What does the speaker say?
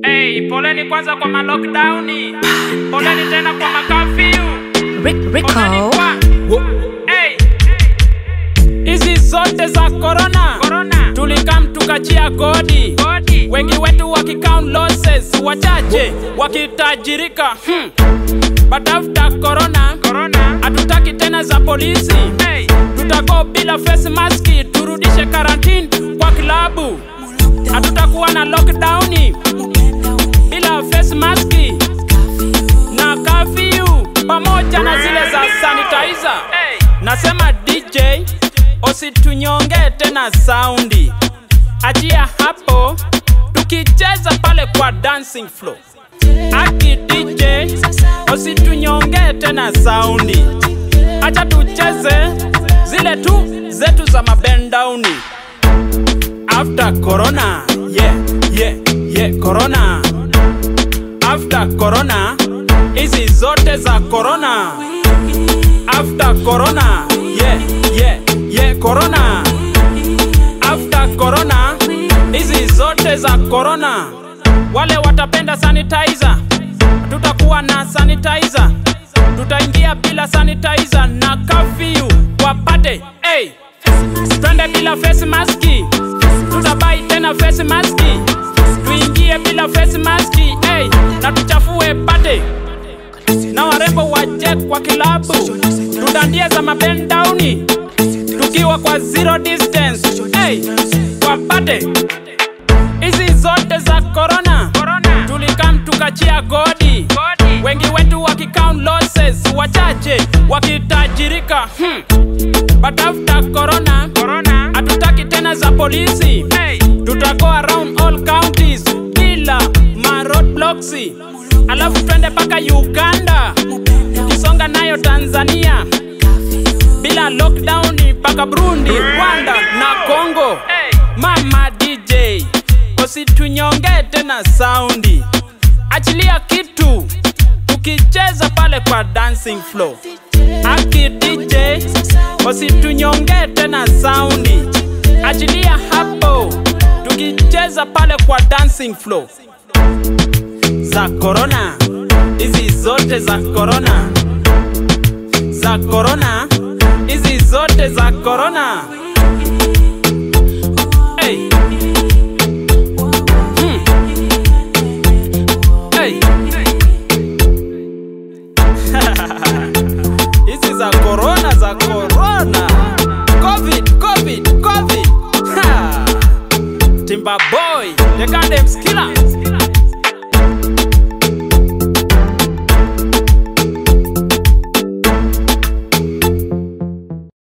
Hey, poleni kwanza kwa malockdowni, poleni tena kwa makafyu, Rick, poleni Rico. kwa hey. Hizi zote za corona, corona. tulikam tukachia kodi, kodi. wengi wetu wakicount losses, wachache wakitajirika hmm. But after corona, corona. hatutaki tena za polisi hey. Tutago bila face mask, turudishe karantini kwa klabu, hatutakuwa na lockdowni bila face mask na kafyu pamoja na zile za sanitizer. Nasema DJ usitunyonge tena saundi, achia hapo tukicheza pale kwa dancing floor. Aki DJ usitunyonge tena saundi, acha tucheze zile tu zetu za mabendauni. After corona, yeah, yeah, yeah, corona after corona hizi zote za corona after corona yeah, yeah, yeah, corona after corona hizi zote za corona wale watapenda sanitizer tutakuwa na sanitizer tutaingia bila sanitizer na kafyu wapate hey. twende bila face maski tutabai tena face maski tuingie bila face maski hey, na tuchafue pate na warembo waje kwa kilabu tudandie za mapendauni tukiwa kwa zero distance hey, wapate hizi zote za corona, corona. tulikam tukachia godi wengi wetu wakicount losses wachache wakitajirika hmm. but after corona, corona. hatutaki tena za polisi hey. tutago around all counties bila maroadblocks alafu twende mpaka uganda tukisonga nayo tanzania bila lockdown mpaka burundi rwanda na congo mama dj usitunyonge tena saundi achilia kitu tukicheza pale kwa dancing floor aki dj usitunyonge tena saundi achilia hapo tukicheza pale kwa dancing floor za corona hizi zote za corona za corona hizi zote za corona hey. Hmm. Hey. hizi za corona za corona covid covid covid ha. timba boy the goddamn skiller